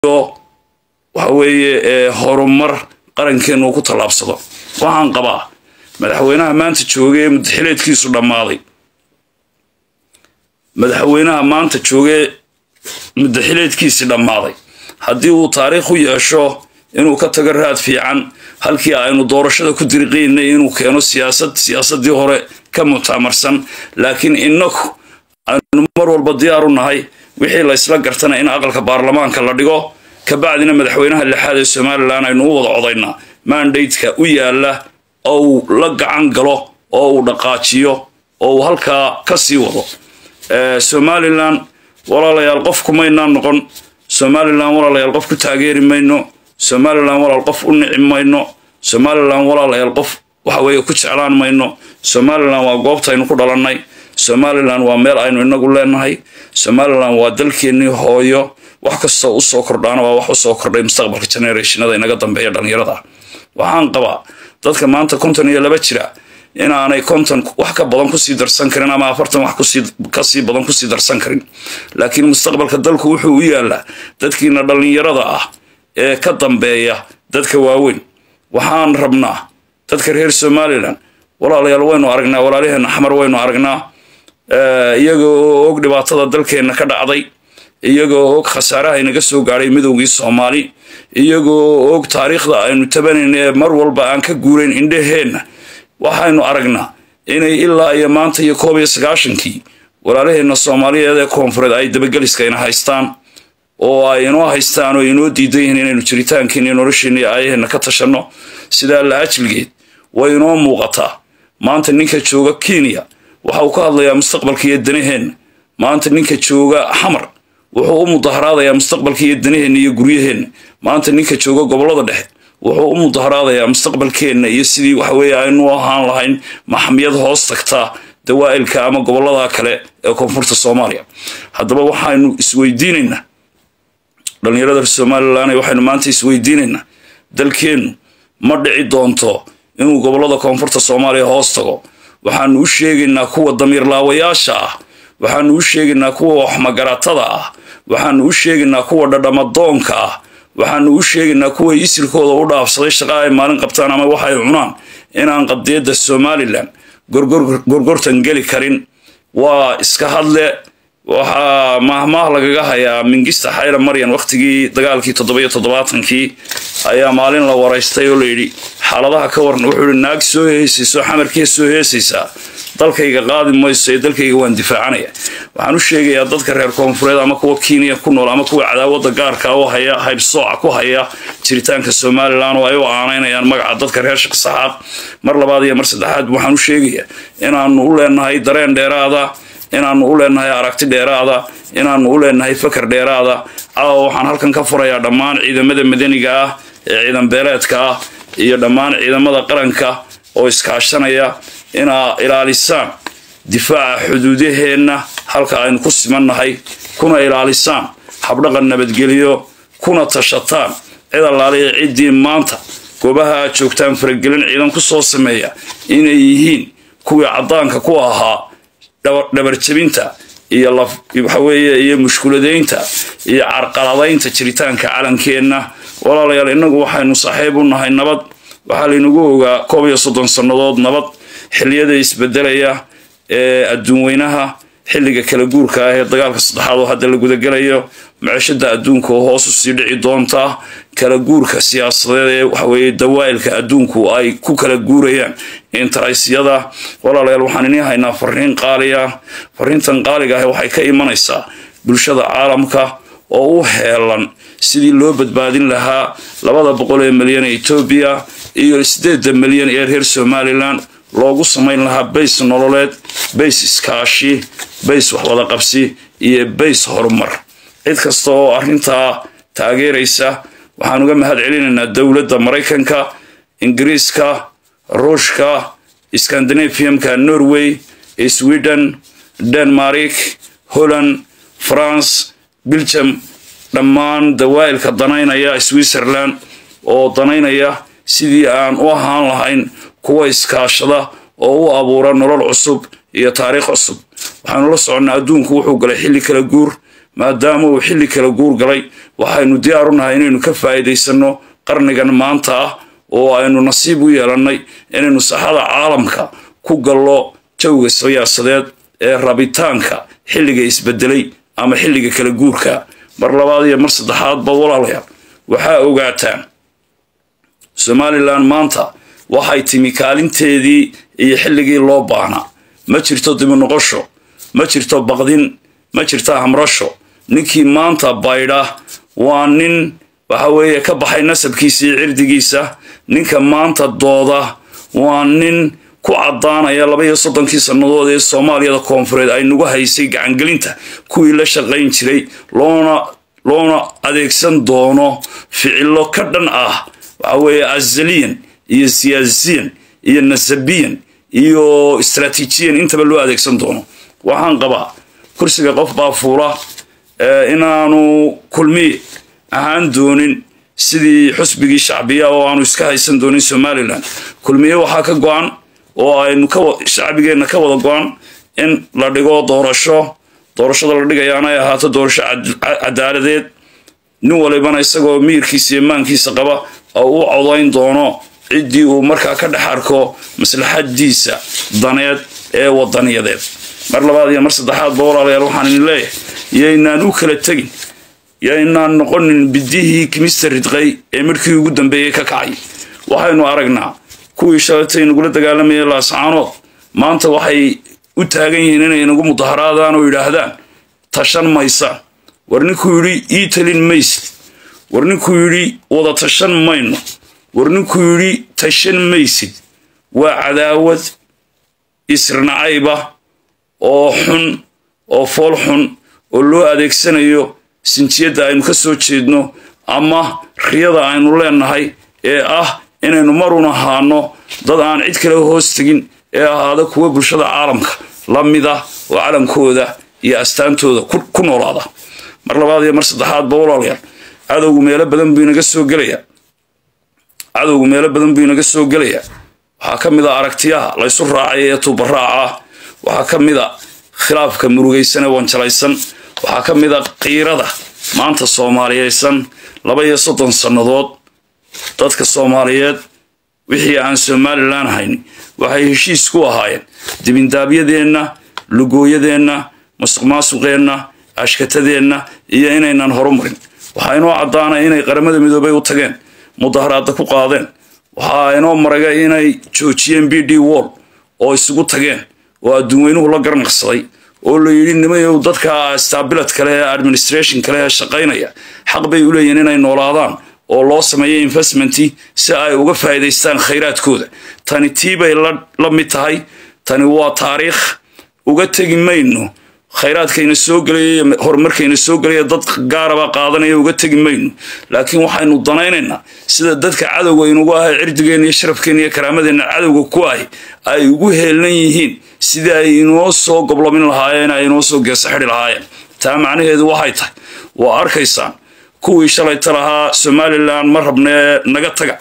waxa weeye horumar qarankeenu uu ku tallaabsado waxaan qabaa madaxweynaha maanta jooga ee mudaxileedkiisu dhammaaday madaxweynaha maanta joogee mudaxileedkiisii dhammaaday haddii uu taariikh u yeesho inuu ka tago raad fiican halkii aynu doorashada ku diriqaynay inuu keeno siyaasad siyaasadii hore ka mutaamarsan laakiin inaku aynu mar walba diyaar u nahay wixii la ysla gartana in aqalka baarlamaanka la dhigo kabacdina madaxweynaha lixaad ee somalilan aynu u wada codaynaa mandateka u yaala oo uu la gacan galo oo uu dhaqaajiyo oo uu halkaa ka sii wado somalilan walaalayaal qof kumaynaan noqon somalilan walaalayaal qof ku taageeri mayno somalilan walaal qof u nici mayno somalilan walaalayaal qof waxa weeye ku jeclaan mayno somalilan waa goobtaynu ku dhalannay somalilan waa meel aynu inagu leenahay somalilan waa dalkeennii hooyo wax kastoo usoo kordhaana waa wax usoo kordhay mustaqbalka generationada inaga dambeeya dhallinyarada waxaan qabaa dadka maanta konton iyo laba jira inaanay konton wax ka badan kusii darsan karin ama afartan wax kasii badan kusii darsan karin laakiin mustaqbalka dalku wuxuu u yaalaa dadkiina dhallinyarada ah ee ka dambeeya dadka waaweyn waxaan rabnaa dadka reer somalilan walaalayaal waynu aragnaa walaalyaheena xamar waynu aragnaa iyagoo og dhibaatada dalkeenna ka dhacday iyagoo og khasaaraha inaga soo gaadhay midowgii soomaali iyagoo og taariikhda aynu tabanayna ee mar walba aan ka guurayn indhaheenna waxaynu aragnaa inay ilaa iyo maanta iyo koob iyo sagaashankii walaalaheenna soomaaliyeed ee koonfureed ay dabageliskayna haystaan oo ay inoo haystaan oo inoo diidan yihiin inaynu jiritaankeena iyo nolosheenna iyo aayaheenna ka tashanno sidaa la ajligeed way inoo muuqataa maanta ninka jooga kenya waxa uu ka hadlayaa mustaqbalka iyo danaheenna maanta ninka jooga xamar wuxuu u mudaharaadayaa mustaqbalka iyo danaheenna iyo guryaheenna maanta ninka jooga gobollada dhexe wuxuu u mudaharaadayaa mustaqbalkeenna iyo sidii waxaweeye aynu ahaan lahayn maxmiyad hoos tagtaa dawaa'ilka ama gobollada kale ee koonfurta soomaaliya haddaba waxaynu isweydiinaynaa dhallinyarada somalilan waxaynu maanta isweydiinaynaa dalkeennu ma dhici doonto inuu gobollada koonfurta soomaaliya hoos tago waxaanu u sheegaynaa kuwa damiirlaawayaasha ah waxaanu u sheegaynaa kuwa waxmagaratada ah waxaanu u sheegaynaa kuwa dhadhamadoonka ah waxaanu u sheegaynaa kuwa isirkooda u dhaafsaday shaqa ay maalin qabtaan ama waxay cunaan inaan qadiyadda somalilan gorgortan geli karin waa iska hadle waxaa maahmaah lagaga hayaa mingista xayla maryan wakhtigii dagaalkii toddobiyo toddobaatankii ayaa maalin la waraystay oo layidhi xaaladaha ka waran wuxuu ihi naag soo heesayso xamarkee soo heesaysaa dalkayga qaadi mayso ee dalkayga waan difaacanaya waxaan u sheegayaa dadka reer koonfureed ama kuwa kenya ku nool ama kuwa cadaawada gaarka u haya haybsooca ku haya jiritaanka somalilan oo ay u aanaynayaan magaca dadka reer shaqsaxaad mar labaad iyo mar saddexaad waxaan u sheegayaa inaanu u leenahay dareen dheeraada inaanu u leenahay aragti dheeraada inaanu u leenahay fakar dheeraada caawa waxaan halkan ka furayaa dhammaan ciidamada madaniga ah ee ciidan beeleedka ah iyo dhammaan ciidamada qaranka oo iskaashanaya inaa ilaalisaan difaaca xuduudaheenna halka aynu ku simannahay kuna ilaalisaan habdhaqan nabadgelyo kuna tashataan cid allaaliya ciddii maanta goobaha aad joogtaan faragelin ciidan ku soo sameeya inay yihiin kuwii caddaanka ku ahaa dhabarjabinta iyo waxaweeye iyo mushkuladaynta iyo carqaladaynta jiritaanka calankeenna walaalayaal innagu waxaynu saaxiib u nahay nabad waxaa laynagu ogaa koob iyo soddon sannadood nabad xilliyada isbedelaya ee adduun weynaha xilliga kala guurka ah ee dagaalka saddexaad oo hadda la gudagelayo macishada adduunka oo hoos usii dhici doonta kala guurka siyaasadeed ee waxaweeye dawaa'ilka adduunku ay ku kala guurayaan interaysyada walaalayaal waxaan inii haynaa fariin qaaliya fariintan qaaliga ah waxay ka imanaysaa bulshada caalamka oo u heelan sidii loo badbaadin lahaa labada boqol ee milyan ee etoobiya iyo sideeda milyan ee reer somalilan loogu samayn lahaa bays nololeed bays iskaashi bays waxwada qabsi iyo bays horumar cid kasta oo arrintaa taageeraysa waxaan uga mahad celinaynaa dowladda maraykanka ingiriiska ruushka scandinaviumka norway sweden denmark holland france belgium dhammaan dawaa'ilka danaynaya switzerland oo danaynaya sidii aan u ahaan lahayn kuwa iskaashada oo u abuura nolol cusub iyo taariikh cusub waxaanu la soconnaa adduunku wuxuu galay xilli kala guur maadaama uu xilli kala guur galay waxaynu diyaar u nahay inaynu ka faa'iidaysanno qarnigan maanta ah oo aynu nasiib u yeelannay inaynu saxada caalamka ku gallo jawga siyaasadeed ee rabitaanka xilliga isbedelay ama xilliga kala guurka mar labaad iyo mar saddexaadba walaalayaal waxaa ogaataan somalilan maanta waxay timi kaalinteedii iyo xilligii loo baahnaa ma jirto dibi noqosho ma jirto baqdin ma jirto hamrasho ninkii maanta baydha waa nin waxa weeye ka baxay nasabkiisa iyo cirdigiisa ninka maanta dooda waa nin ku caddaanaya laba iyo soddonkii sannadood ee soomaaliyada koonfureed ay nagu haysay gacangelinta kuwii la shaqayn jiray loona loona adeegsan doono ficilo ka dhan ah waxa weeye azaliyan iyo siyaasiyan iyo nasabiyan iyo istraatiijiyan intaba loo adeegsan doono waxaan qabaa kursiga qof baa fuula inaanu kulmi ahaan doonin sidii xusbigii shacbiya oo aanu iska haysan doonin somalilan kulmiye waxaa ka go-an oo aynu shacbigeenna ka wada go-an in la dhigo doorasho doorashada la dhigayaana ay ahaato doorasho cadaaladeed nin walibana isagoo miyirkiisa iyo maankiisa qaba oo u codayn doono ciddii uu markaa ka dhex arko maslaxadiisa daneed ee wadaniyadeed mar labaad iyo mar saddexaadba walaalayaal waxaan idin leeyahay yaynaan u kala tegin yaynaan noqonin bidihii kimista ridqay ee midhkii ugu dambeeyey ka kacay waxaynu aragnaa kuwii shalatay nagula dagaalamayay laascaanood maanta waxay u taagan yihiin inay nagu mudaharaadaan oo yidhaahdaan tashan maysaan war ninkuu yidhi ii talin maysid war ninkuu yidhi wada tashan mayno war ninkuu yidhi tashan maysid waa cadaawad isrinacayba oo xun oo fool xun oo loo adeegsanayo sinjiyadda aynu ka soo jeedno ama riyada aynu leenahay ee ah inaynu marun ahaano dad aan cid kale hoos tegin ee ahaada kuwa bulshada caalamka la mida oo calamkooda iyo astaantooda ku noolaada mar labaad iyo mar saddexaadba walaalayaal cadowgu meelo badan buu inaga soo gelayaa cadowgu meelo badan buu inaga soo gelayaa waxaa ka mid a aragtiyaha laysu raacay ee tubaraaca waxaa ka mid a khilaafka murugaysan ee wanjalaysan waxaa ka mid a qiirada maanta soomaaliyeysan laba iyo soddon sannadood dadka soomaaliyeed wixii aan somalilan hayn waxay heshiis ku ahaayeen dibindaabyadeenna lugooyadeenna masuq maasuqeenna ashkatadeenna iyo inaynan horumarin waxaa inoo caddaanay inay qaramada midoobay u tageen mudaharaadda ku qaadeen waxaa inoo maraga inay joojiyeen b d wall oo isugu tageen oo adduunweynuhu la garnaqsaday oo la yidhi nimayow dadka staabilad kale ee administration kale ee shaqaynaya xaq bay u leeyihin inay noolaadaan oo loo sameeyo investmenti si ay uga faa'iidaystaan khayraadkooda tani tii bay la mid tahay tani waa taariikh uga tegi mayno khayraadkayna soo gelaya horumarkayna soo gelaya dad gaaraba qaadanaya uga tegi mayno laakiin waxaynu danaynaynaa sida dadka cadowga inugu ahay cirdigeenna iyo sharafkeenna iyo karaamadeenna cadowga ku ahi ay ugu heelnan yihiin sidii ay inoo soo goblomin lahaayeen ay inoo soo geesa xidhi lahaayeen taa macnaheedu waxay tahay waa arkaysaan kuwii shalayta lahaa somalilan ma rabnee naga taga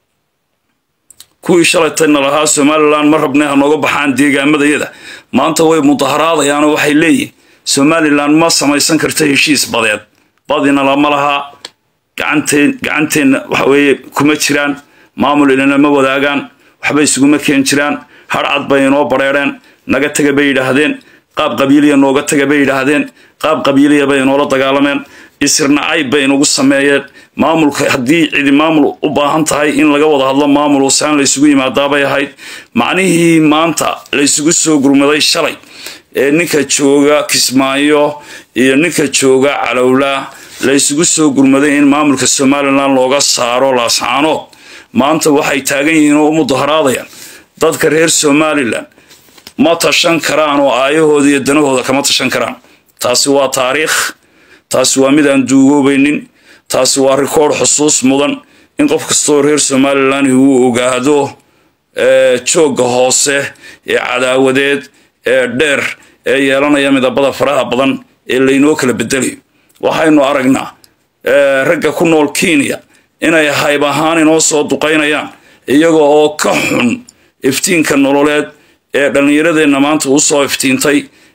kuwii shalaytana lahaa somalilan ma rabnee ha nooga baxaan deegaamadayada maanta way mudaharaadayaanoo waxay leeyihin somalilan ma samaysan karta heshiis badeed badina lama lahaa gacanteenna waxa weeye kuma jiraan maamul ilana ma wadaagaan waxba isuguma keen jiraan harcad bay inoo bareereen naga taga bay yidhaahdeen qaab qabiiliya nooga taga bay yidhaahdeen qaab qabiiliya bay inoola dagaalameen isirnacayb bay inagu sameeyeen maamulka haddii cidi maamul u baahan tahay in laga wada hadlo maamul saan laysugu yimaadaabay ahayd macnihii maanta laysugu soo gurmaday shalay ee ninka jooga kismaayo iyo ninka jooga calowlaa laysugu soo gurmaday in maamulka somalilan looga saaro laascaanood maanta waxay taagan yihiin oo u mudaharaadayaan dadka reer somalilan ma tashan karaan oo aayahooda iyo danahooda kama tashan karaan taasi waa taariikh taasi waa mid aan duugoobaynin taasi waa rikoord xusuus mudan in qof kastoo reer somalilan uu ogaado joogga hoose ee cadaawadeed ee dheer ee yeelanaya midabada faraha badan ee laynoo kala bedelayo waxaynu aragnaa ragga ku nool kenya inay hayb ahaan inoo soo duqaynayaan iyaga oo ka xun iftiinka nololeed ee dhallinyaradeenna maanta u soo iftiintay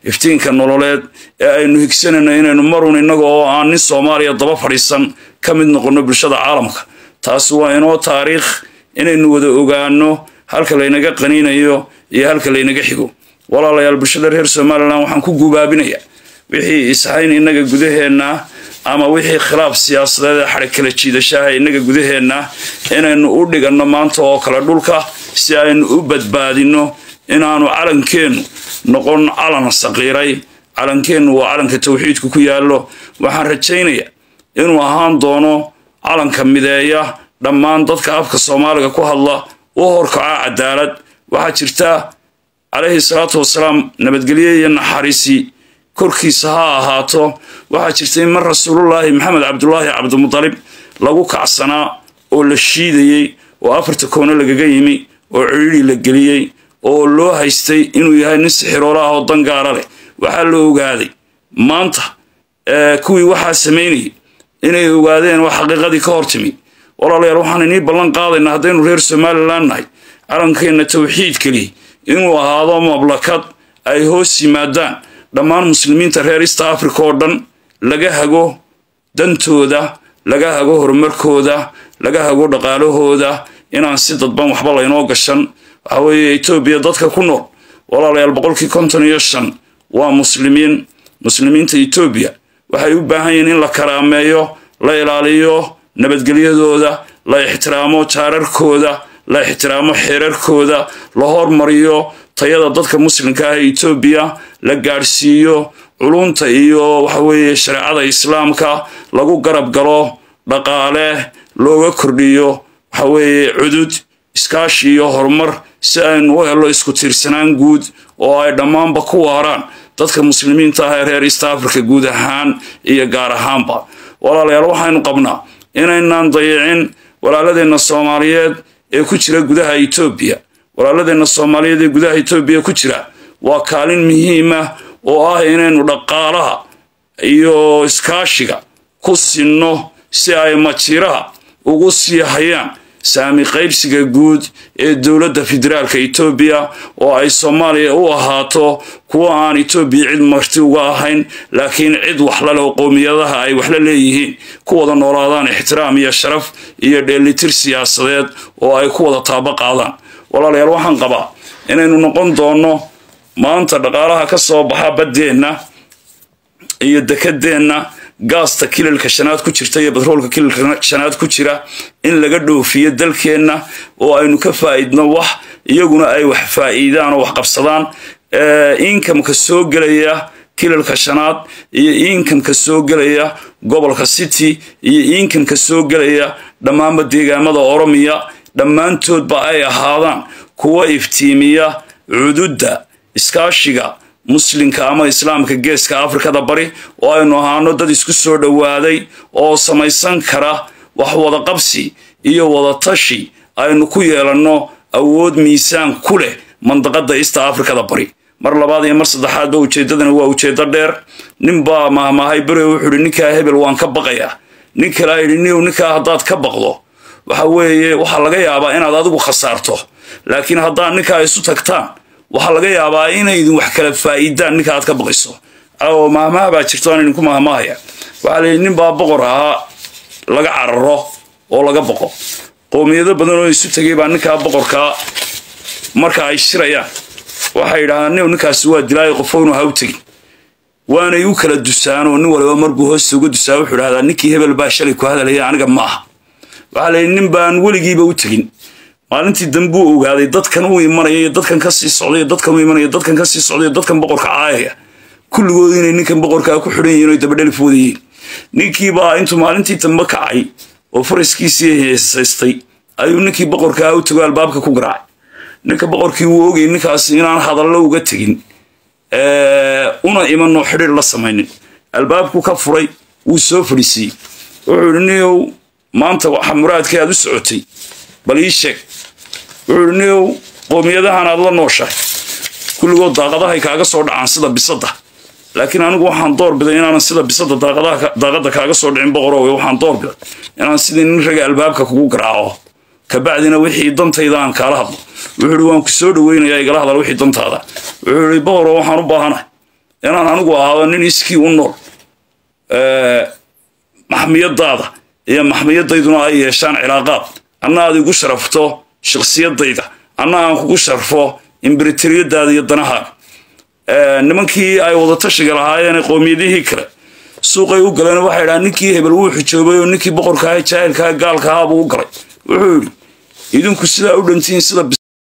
iftiinka nololeed ee aynu higsanayno inaynu marun innaga oo aan nin soomaaliya daba fadhiisan ka mid noqonno bulshada caalamka taasi waa inoo taariikh inaynu wada ogaano halka laynaga qaniinayo iyo halka laynaga xigo walaalayaal bulshada reer somalilan waxaan ku gubaabinayaa wixii ishayn innaga gudaheenna ama wixii khilaaf siyaasadeed ee xadhig kala jiidashaha innaga gudaheenna inaynu u dhiganno maanta oo kale dhulka si aynu u badbaadinno inaanu calankeennu noqon calan saqiiray calankeennu waa calanka tawxiidku ku yaallo waxaan rajaynayaa inuu ahaan doono calanka mideeya dhammaan dadka afka soomaaliga ku hadla u horkaca cadaalad waxaa jirta calayhi salaatu wasalaam nabadgelye iyo naxariisi korkiisa ha ahaato waxaa jirta in mar rasuulullaahi maxamed cabdulaahi cabdimudalib lagu kacsanaa oo la shiidayey oo afarta koone lagaga yimi oo cidhiidhi la geliyey oo loo haystay inuu yahay nin sixiroolo ah oo dangaara leh waxaa la ogaaday maanta kuwii waxaa samaynayay inay ogaadeen oo xaqiiqadii ka hor timi walaalayaal waxaan inii ballan qaadaynaa haddaynu reer somalilan nahay calankeenna tawxiid keliya inuu ahaado mablakad ay hoos yimaadaan dhammaan muslimiinta reer east africa oo dhan laga hago dantooda laga hago horumarkooda laga hago dhaqaalahooda inaan si dadban waxba laynoo gashan waxa weeye etoobiya dadka ku nool walaalayaal boqolkii konton iyo shan waa muslimiin muslimiinta etoobiya waxay u baahan yihiin in la karaameeyo la ilaaliyo nabadgelyadooda la ixtiraamo jaararkooda la ixtiraamo xeerarkooda la hormariyo tayada dadka muslimka ah ee etoobiya la gaadhsiiyo culunta iyo waxaweeye shareecada islaamka lagu garab galo dhaqaale looga kordhiyo waxaweeye cudud iskaashi iyo horumar si aynu u helo isku tiirsanaan guud oo ay dhammaanba ku waaraan dadka muslimiinta ah ee reer east africa guud ahaan iyo gaar ahaanba walaalayaal waxaynu qabnaa inaynaan dayicin walaaladeenna soomaaliyeed ee ku jira gudaha etoobiya walaaladeenna soomaaliyeed ee gudaha etoobiya ku jira waa kaalin muhiima oo ah inaynu dhaqaalaha iyo iskaashiga ku sinno si ay majiraha ugu sii hayaan saami qaybsiga guud ee dowladda federaalka etoobiya oo ay soomaaliya u ahaato kuwa aan etoobiya cid marti uga ahayn laakiin cid waxlale oo qowmiyadaha ay waxla leeyihiin ku wada noolaadaan ixtiraam iyo sharaf iyo dheelitir siyaasadeed oo ay ku wada taabo qaadaan walaalayaal waxaan qabaa inaynu noqon doonno maanta dhaqaalaha ka soo baxa baddeenna iyo dekadeenna gaasta kilalka shanaad ku jirta iyo batroolka kilalka shanaad ku jira in laga dhoofiyo dalkeenna oo aynu ka faa'idno wax iyaguna ay wax faa'iidaan oo wax qabsadaan inkamka soo gelaya kilalka shanaad iyo inkamka soo gelaya gobolka city iyo inkamka soo gelaya dhammaanba deegaamada oromiya dhammaantoodba ay ahaadaan kuwa iftiimiya cududda iskaashiga muslimka ama islaamka geeska afrikada bari oo aynu ahaano dad isku soo dhowaaday oo samaysan kara wax wada qabsi iyo wada tashi aynu ku yeelanno awood miisaan ku leh mandaqada east afrikada bari mar labaad iyo mar saddexaadba ujeeddadana waa ujeeddo dheer ninbaa mahmaahay bere wuxuu ihi ninkaa hebel waan ka baqayaa nin kalea yidhi niw ninkaa haddaad ka baqdo waxa weeye waxaa laga yaabaa inaad adigu khasaarto laakiin haddaad ninkaa isu tagtaan waxaa laga yaabaa inaydin wax kala faa'iidaan ninka aad ka baqayso oo mahmaha baa jirto aan idinku mahmaahaya waxaa la yidhi nin baa boqor ahaa laga cararo oo laga boqo qowmiyado badan oo isu tegay baa ninkaa boqorkaa marka ay shirayaan waxay yidhahdaan niw ninkaasi waa dilaayo qofownu ha u tegin waanay u kala dusaan oo nin waliba marbuu hoosta uga dusaa wuxuu idhahdaa ninkii hebel baa shalay ku hadalaya aniga ma aha waxaa la yidhi nin baan weligiiba u tegin maalintii dambuu ogaaday dadkan u imanaya iyo dadkan ka sii socday dadkan u imanaya dadkan ka sii socday dadkan boqorka caayaya kulligood inay ninkan boqorkaa ku xidhan yihiin oy dabadhelif wadayiin ninkiibaa intuu maalintii dambe kacay oo faraskiisii heesaystay ayuu ninkii boqorkaa u tago albaabka ku garaacay ninka boqorkii wuu ogayay ninkaasi inaan hadallo uga tegin una imanoo xidhiir la samaynin albaabku ka furay wuu soo fadhiisiiyey wuxuu idhi niyow maanta waxa muraadkii aad u socotay bal ii sheeg wuxuu idhi niyow qoomiyadahan aad la nooshahay kulligood daaqadahay kaaga soo dhacaan sida bisadda laakiin anigu waxaan doorbiday inaanan sida bisadda daaqadda kaaga soo dhicin boqorowe waxaan doorbiday inaan sidii nin raga albaabka kugu garaaco kabacdina wixii dantayda aan kaala hadlo wuxuu ihi waan ku soo dhaweynayaa igala hadal wixii dantaada wuxuu ihi boqoro waxaan u baahanahay inaan anigu ahaado nin iskii u nool maxmiyadaada iyo maxmiyadayduna ay yeeshaan cilaaqaad anna aad igu sharafto shakhsiyadayda anna aan kugu sharfo imbritariyadaada iyo danahaaga nimankii ay wadatashiga lahaayeen qowmiyadihii kale suuqay u galeen waxay dhahaan ninkii hebel wuu xijoobay oo ninkii boqorkaaha jaahilkaha gaalka ahaabuu u galay wuxuu yidhi idinku sidaa u dhantihiin sida